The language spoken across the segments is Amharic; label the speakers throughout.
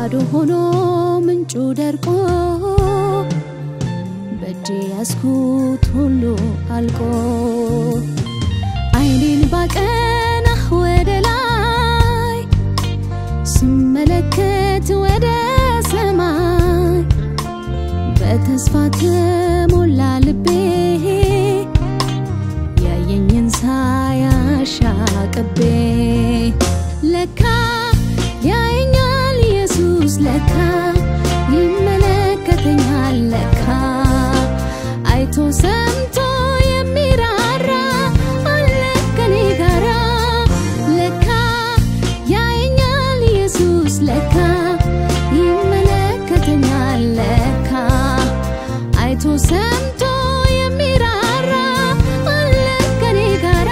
Speaker 1: ባዶ ሆኖ ምንጩ ደርቆ በእጄ ያስኩት ሁሉ አልቆ አይኔን ባቀና ወደ ላይ ስመለከት ወደ ሰማይ በተስፋ ተሞላ ልቤ ያየኝን ሳያሻቅቤ ለካ ያየኛል ኢየሱስ ለካ ይመለከተኛል ለካ አይቶ ሰምቶ የሚራራ አለ ከኔ ጋራ ለካ ያየኛል ኢየሱስ ለካ ይመለከተኛል ለካ አይቶ ሰምቶ የሚራራ አለ ከኔ ጋራ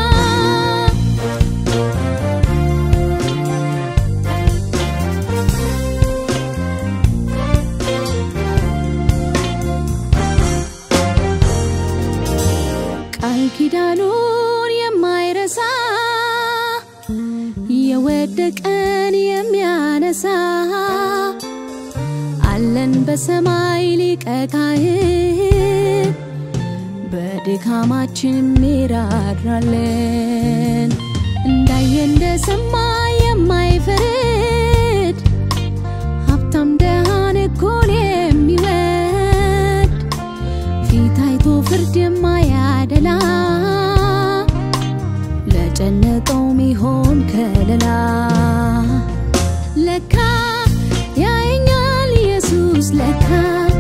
Speaker 1: ቃል ኪዳኑን የማይረሳ የወደቀን የሚያነሳ አለን በሰማይ ሊቀ ካህን በድካማችን ሚራራለን እንዳየ እንደሰማ የማይፈርድ ሀብታም ደሃን እኩል የሚወድ ፊት አይቶ ፍርድ የማያደላ ለጨነቀው ሚሆን ከለላ ለካ ያየኛል ኢየሱስ ለካ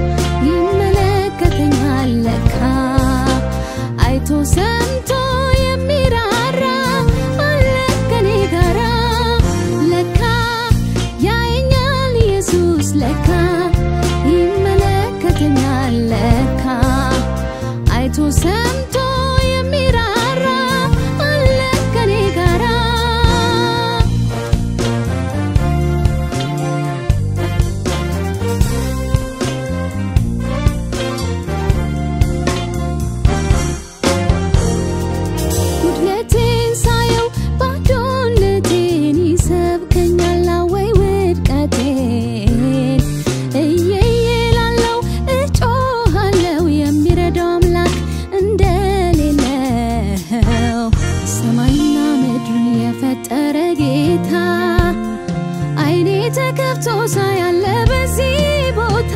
Speaker 1: ይመለከተኛል ለካ አይቶ ሰምቶ የሚራራ አለ ከኔ ጋራ ለካ ያየኛል ኢየሱስ ለካ ይመለከተኛል ለካ አይቶ ሰምቶ የሚራራ አለ ከኔ ጋራ ጉድለቴን ሳየው ባዶነቴን ይሰብከኛል ወይ ውድቀቴን እየየ ላለው እጮሃለው የሚረዳው አምላክ እንደሌለው ሰማይና ምድርን የፈጠረ ጌታ አይኔ ተከፍቶ ሳያለ በዚህ ቦታ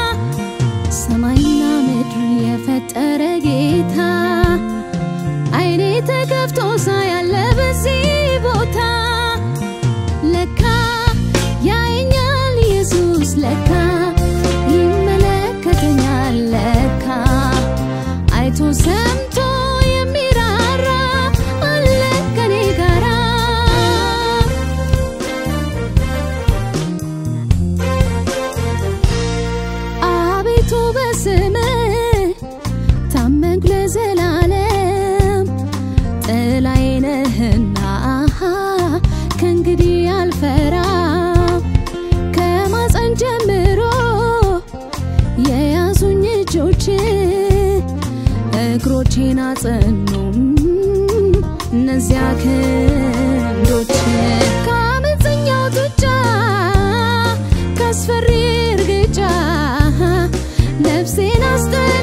Speaker 1: ሰማይና ምድርን የፈጠረ ጌታ አይኔ ተከፍቶ ሳያለ በዚህ ቦታ ለካ ያየኛል ኢየሱስ ለካ ይመለከተኛል ለካ አይቶ ሰምቶ የሚራራ አለ ከኔ ጋራ አቤቱ በስምህ ታመንኩ ለዘላለም ጥላዬ ነህና ከእንግዲህ አልፈራም ከማፀን ጀምሮ የያዙኝ እጆች እግሮቼን አጸኑም እነዚያ ክንዶች ከአመፀኛው ጡጫ ካስፈሪ እርግጫ ነፍሴን አስጠ